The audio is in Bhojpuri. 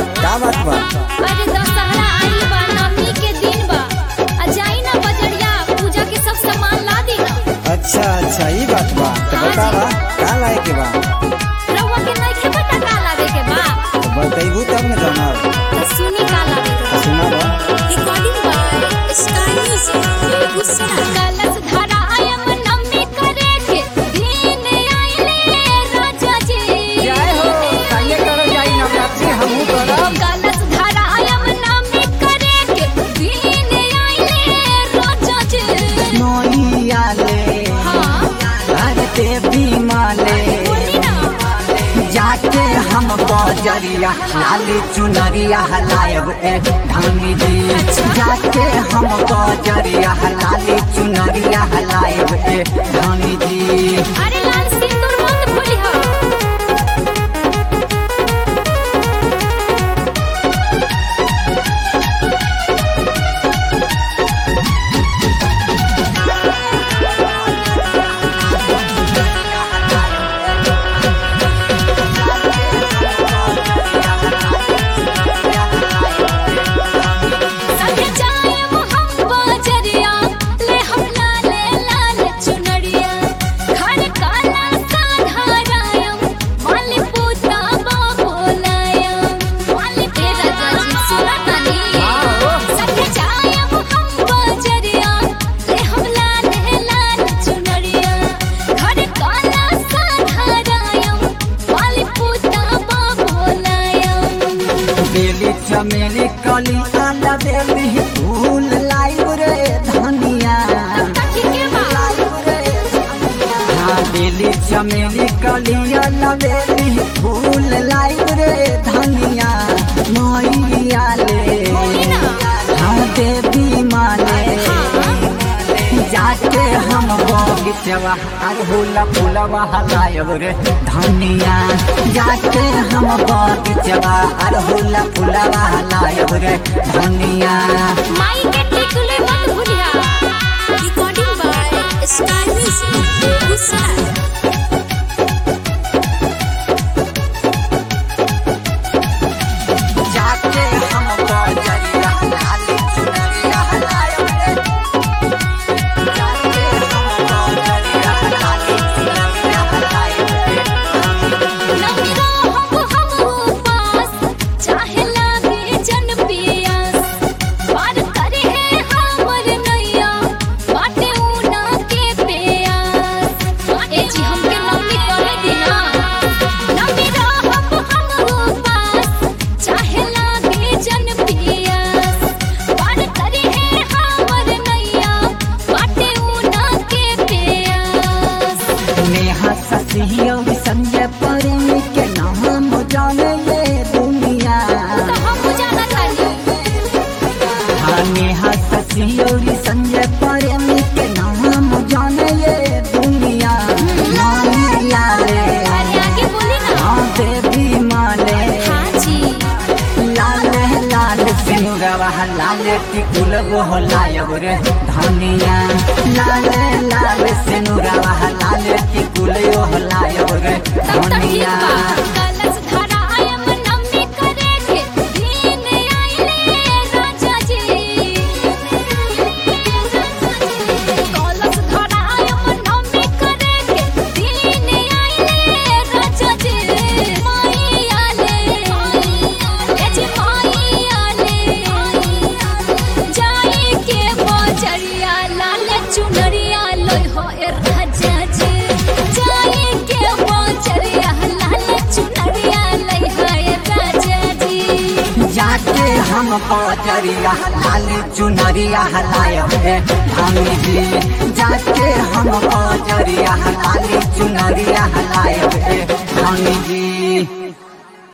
का बात बा अरे दशहरा आइल बा नवमी के दिन बा आ जाई ना बजरिया पूजा के सब सामान ला दी ना अच्छा अच्छा ई बात बा तो हाँ बता जी। बा का लाए के बा रउआ के नइखे पता का लावे के बा तो बतैबू तब न जानब तो सुनी का लावे के तो सुना बा recording by sky music Begusarai कलश धरा आयम नवमी करे के दिन आइले राजा जी जय हो संगे कर जाई नवरात्रि हमहू करब कलश धरा आयम नवमी करे के दिन आइले राजा जी मोहिया ले हाँ घर देवी माले बोली ना जाके हम बजरिया लाली चुनरिया लायब ए धानी जी जाके हम बजरिया लाली चुनरिया लायब ए धानी जी अरे लाल सिंदूर मत भूली हो संग जाएम हम बजरिया ले हम लाले लाल चुनरिया घर काला साधारायम माली पूता बाबोलायम माली तेरा जाजी सुनतानी संग जाएम हम बजरिया ले हम लाले लाल चुनरिया घर काला साधारायम माली पूता बाबोलायम बेली चमेली कली आला बेली फूल लाइब रे धनिया के बा हाँ बेली चमेली कली आला बेली फूल लाइब रे धनिया मैया ले बोली ना हाँ देवी माले जाके हम बगीचवा अरहुला फूलवा हलायब रे धनिया जाके हम बगीचवा अरहुला फूलवा हलायब रे धनिया माई के टिकुले मत भूलिया recording by star music Begusarai जाके हम बजरिया लाली चुनरिया हलायब रे जाके हम बजरिया लाली चुनरिया हलायब रे नमीरा हम हम उपास चाहे लागे जन पियास पार करे है हमर नैया बाटे ऊना के प्यास ए जी हमके नमी करे दिना नमीरा हम हम उपास चाहे लागे जन पियास पार करे है हमर नैया बाटे ऊना के प्यास नेहा ससियो संजय प्रेमी के नाम जाने ये दुनिया तो हम जाना चाहिए हाँ नेहा ससियो संजय प्रेमी के नाम जाने ये दुनिया मानिया ले अरे आगे बोली ना हाँ देवी माले हाँ जी लाल लाल सिनुरवा लाल टिकुल वो लायब रे धनिया लाल लाल सिनुरवा लाल टिकुल वो लायब रे तब तक ठीक धनिया बा कलश धरा आयम नमी करे के दिन आइले राजा जी कलश धरा आयम नमी करे के दिन आइले राजा जी माई आले ए जी माई आले जाई के बजरिया लाल चुनरिया लोई हो ए राजा जी जाई के बजरिया लाल चुनरिया लई हो ए राजा जी जाके हम बजरिया लाल चुनरिया लायब रे धामी जी जाके हम बजरिया लाल चुनरिया लायब रे धामी जी